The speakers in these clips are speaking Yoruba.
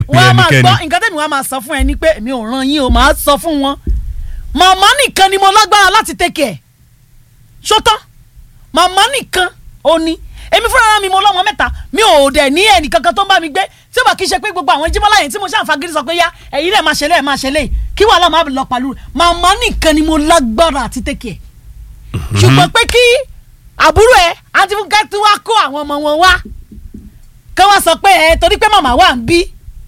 wọ́n á máa ẹnikẹ́ni. gbọ́ nǹkan tẹ́mi wọ́n á máa sọ fún ẹ ní pé èmi ò ràn yín o máa sọ fún wọn màmá nìkan ni mo lágbára láti tẹ́kẹ̀ ẹ̀ ṣótán màmá nìkan ò ní èmi fúnra mi mo lọ́mọ mẹ́ta mi ò dẹ̀ ní ẹnì kankan tó ń bá mi gbé tí ó bá kí ṣe pé gbogbo àwọn jímọ́lá yẹn tí mo ṣàǹfàgírí sọ pé yá ẹ̀yin náà máa ṣe lẹ́ẹ̀ máa ṣe lẹ́yìn kí wàhálà máa lọ pàlú rẹ̀ màmá nìkan ni mo lágbára àti tẹ́kẹ̀ ẹ̀ ṣùgbọ́n pé kí àbúrò ẹ̀ àti fúnkẹ́ tí wàá kó àwọn ọmọ wọn wá kí wọ́n sọ pé ẹ torí pé màmá wà ń bí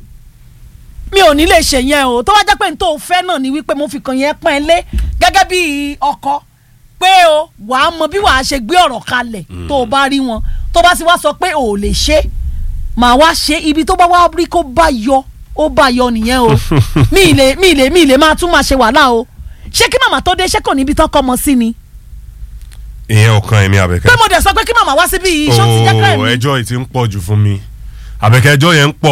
mi ò ní lè ṣe yẹn o tó wá jẹ́ pé n tó fẹ́ náà ni wípé mo fi kàn yẹn pọ́n ẹ lé gẹ́gẹ́ bí ọkọ pé o wàá mọ bí wàá ṣe gbé ọ̀rọ̀ kalẹ̀ tó o bá rí wọn tó bá sì wá sọ pé o ò lè ṣe màá wá ṣe ibi tó bá wá rí kó bá yọ ó bá yọ nìyẹn o mi ì lè mi ì lè mi ì lè máa tún máa ṣe wàhálà o ṣé kí màmá tó dé ṣé kò níbi tán kọ́ ọmọ sí ni ìyẹn ò kan èmi àbẹ̀kẹ́. pé mo dẹ̀ sọ pé kí màmá wá síbí yìí ṣó ti jẹ́ kẹ́ ooo mi ẹjọ́ yìí ti ń pọ̀ jù fún mi àbẹ̀kẹ́ ẹjọ́ yẹn ń pọ̀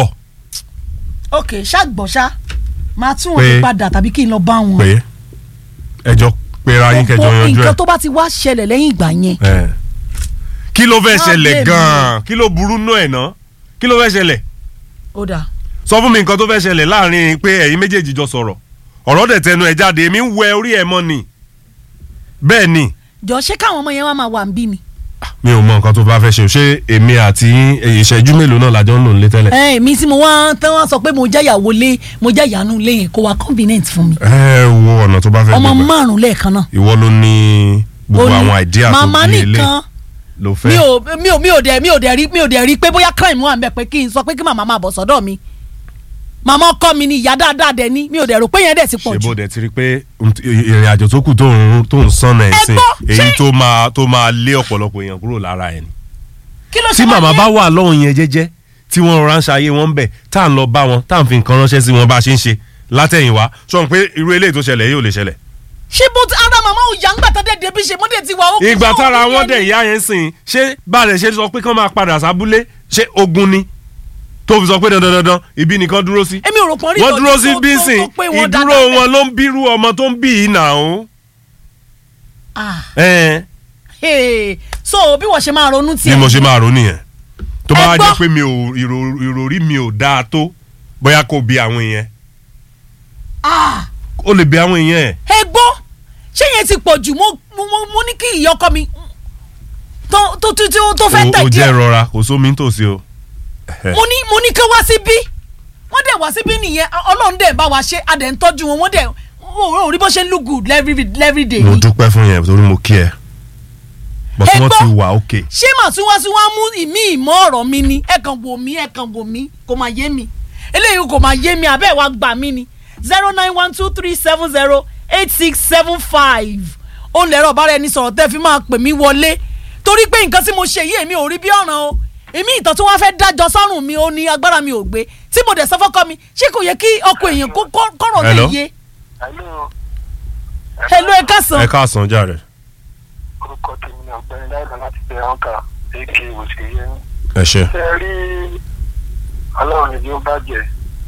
ok ṣàgbọ̀ṣá máa tún Pé- wọn padà tàbí kí n lọ bá wọn. pé ẹjọ́ pera yín kẹjọ Gbogbo yanjú nǹkan ẹ̀. tó bá ti wá ṣẹlẹ̀ lẹ́yìn ìgbà yẹn Ẹ̀. kí ló fẹ́ Má ṣẹlẹ̀ blame gan-an kí ló burú nú ẹ̀ ná kí ló fẹ́ ṣẹlẹ̀ ó dà sọ fún mi nǹkan tó fẹ́ ṣẹlẹ̀ láàrin pé ẹ̀yin méjèèjì jọ sọ̀rọ̀ ọ̀rọ̀ dẹ̀ tẹnu ẹ̀ jáde èmi ń wẹ orí ẹ̀ mọ́ ni bẹ́ẹ̀ ni jọ ṣé káwọn ọmọ yẹn wá máa wà ń bí ni. mi ò mọ nǹkan tó bá fẹ́ ṣe ṣé èmi àti yín, èyí ìṣẹ́jú mélòó náà lájọ ń lò nílé tẹ́lẹ̀. ẹ mi tí mo wá tán wá sọ pé mo jẹ́ ìyàwó lé mo jẹ́ ìyanu lé yẹn kó wá convenient fún mi ẹ wo ọ̀nà tó bá fẹ́ ọmọ gbé gbà. márùn lẹ́ẹ̀kan náà. ìwọ ló ní gbogbo Ó ní àwọn idea tó màmá bí ilé nìkan ló mi fẹ́. ò mi ò mi ò dẹ̀ mi ò dẹ̀ rí mi ò dẹ̀ rí pé bóyá crime wà ń bẹ̀ pé kí n sọ pé kí màmá máa bọ̀ sọ́dọ̀ mi màmá ọkọ mi ni ìyá dáadáa dẹ̀ ni mi ò dẹ̀ rò pé yẹn dẹ̀ ti pọ̀ ṣe jù. bó dẹ̀ ti rí pé nt- ìrìn àjò tó kù tó ń tó ń sànnà ẹ̀ Ẹ sìn gbọ́, èyí ṣé- tó máa tó máa lé ọ̀pọ̀lọpọ̀ èèyàn kúrò lára ẹ̀ ni. kí ló ṣe tí wá màmá ní- bá wà lọ́hùn yẹn jẹ́jẹ́ tí wọ́n rọra ń ṣayé wọn bẹ̀ tá à ń lọ bá wọn tá à ń fi nǹkan ránṣẹ́ sí wọn bá a ṣe ń ṣe látẹ̀yìnwá sọ pé irú eléyìí tó ṣẹlẹ̀ yóò lè ṣẹlẹ̀. ṣé bó ti ara màmá ò yá ńgbà tó dé débi ṣe mọ́dé ti wà ó. ìgbà tára wọn dẹ̀ ìyá yẹn sìn ṣé bá a lè ṣe sọ pé kán máa padà sábúlé ṣé ogun ni tó fi sọ pé dandan dandan ibi nìkan dúró sí. èmi ò rò pọ́n rí wọ́n ìtọ́jú dúró sí tó- bí tó- sìn tó pé wọ́n ìdúró dáadáa wọn ló ń bírú ọmọ tó ń bí yìí nà ó. Ah, ẹ hey. so bí wọ́n ṣe máa ronú bí tiẹ̀. mo ṣe máa rò nìyẹn tó bá Ẹ wá gbọ́. jẹ́ pé mi ò ìrò- ìròrí mi ò dáa tó bóyá kò bí àwọn èèyàn Ah, ó lè bí àwọn èèyàn ẹ̀. ẹ gbọ́ ṣé yẹn ti pọ̀ jù mo mo mo- mo ní kí ìyá ọkọ mi tó tó tó tó- tó fẹ́ o tẹ̀ o jẹ́ díẹ̀ rọra kò sómi nítòsí o. mo ní mo ní kí wá síbí wọ́n dẹ̀ wá síbí nìyẹn ọlọ́run dẹ̀ bá wa ṣe adẹ̀ ń tọ́jú wọn wọ́n dẹ̀ wọ́n ò rí bó ṣe ń look good every every day mo ni. dúpẹ́ fún yẹn torí mo kí ẹ but Ẹ wọ́n gbọ́. ti wà òkè. ṣé màá tún wá sí wá mú ìmí ìmọ̀ ọ̀rọ̀ mi ni ẹ kàn wò mí ẹ kàn wò mí kò máa yé mi eléyìí kò máa yé mi àbẹ́ wa gbà mí ni zero nine one two three seven zero eight six seven five ó lẹ́rọ̀ bára ẹni sọ̀rọ̀ tẹ́ fi máa pè mí wọlé torí pé nǹkan tí mo ṣe yìí èmi ò rí bí ọ̀ràn o èmi ìtàn tí wọ́n fẹ́ dájọ́ sọ́rùn mi ó ní agbára mi ò gbé tí mo dẹ̀ sọ fọ́kọ mi ṣé kò yẹ kí ọkọ èèyàn kó- kó- kọ́rọ̀ lè Hello? yé Hello. hello ẹ kásán ẹ káàsán jàre. orúkọ tèmi ni ọ̀gbẹ́ni láìpẹ́ láti bẹ ọkà èké òṣèré yẹn. ẹ ṣe. ṣe rí ọlọ́run ìdí ó bàjẹ́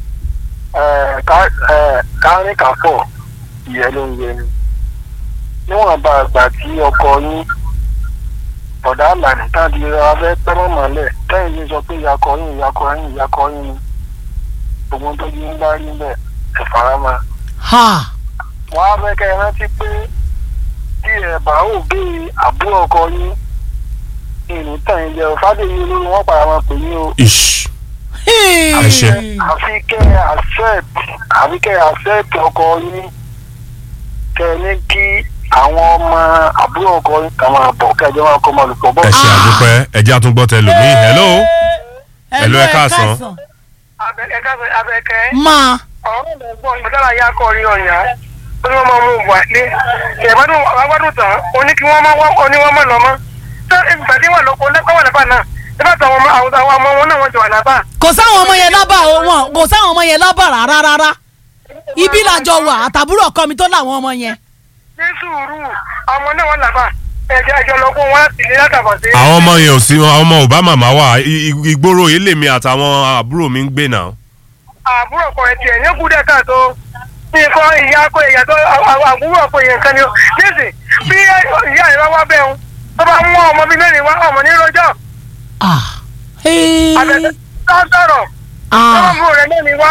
Ẹ, ká- ẹ, kárín káfọ̀ ìyẹn ló ń yẹ ni. níwọ̀n bá àgbà tí ọkọ yín bọ̀dá àlàní tàbí abẹ́ pẹ́rọ́ mọ́lẹ̀ tẹ́yìn yín sọ pé ìyàkọ yín ìyàkọ yín ìyàkọ yín ni gbogbo tó yín bá rí bẹ́ẹ̀ ẹ̀ farama ha wọ́n á fẹ́ kẹ́ ẹ rántí pé tí ẹ bá ò bí àbúrò ọkọ yín ìlú tàn yín jẹ fàdéyí olórí wọn padà máa pè yín o ish Hey. Ẹ ṣé. àfi kẹ́ ẹ accept àfi kẹ́ ẹ accept ọkọ yín kẹ́ ẹ ní kí àwọn ọmọ àbúrò ọkọ yín kà máa bọ̀ kẹ́ ẹ jẹ́ máa kọ́ ọmọ olùpọ̀ bọ̀. ẹ ṣe àdúpẹ́ ẹ jẹ́ àtúngbọ́ tẹ lómi. hello. Hello, ẹ káàsán. abẹ́kẹ́ abẹ́kẹ́ máa ọ̀rọ̀ ló gbọ́ ìgbàdára ya kọ́ orí ọ̀yà ó ní wọ́n máa mú wà ní ìbádùn àgbàdùn tán ó ní kí wọ́n máa wọ́n ó ní wọ́n máa lọ mọ́ ṣé ìgbà tí wọ́n lọ kó lẹ́kọ̀ọ́ wà lábà náà nígbà tí àwọn ọmọ àwọn àwọn ọmọ wọn náà wọ́n jọ wà lábà. kò sáwọn ọmọ yẹn lábà o wọn kò sáwọn ọmọ yẹn lábà rárá rárá ibi làjọ wà àtàbúrò ọkọ mi tó láwọn ọmọ yẹn. ní sùúrù ọmọ náà wọ́n lábà ẹ̀jẹ̀ ẹ̀jọ̀ lọ kó wọn láti ilé látàbọ̀ sí. àwọn ọmọ yẹn ò sí àwọn ọmọ ò bá màmá wà I- i- ìgboro yìí lèmi àtàwọn àbúrò mi ń gbé náà. àbúrò ọkọ ẹ̀ tiẹ̀ ní kúdẹ̀ káàtó nǹkan ìyá akọ ìyá tó àbúrò ọkọ ìyẹn nǹkan ni ó nísìn bí ìyá ìwá wá bẹ́ẹ̀ ń tó bá mú ọmọ bíi mẹ́rin wá ọmọ ní rọjọ́ ah hey àbẹ̀tẹ̀ sọ̀rọ̀ ah ọmọ rẹ̀ náà ni wá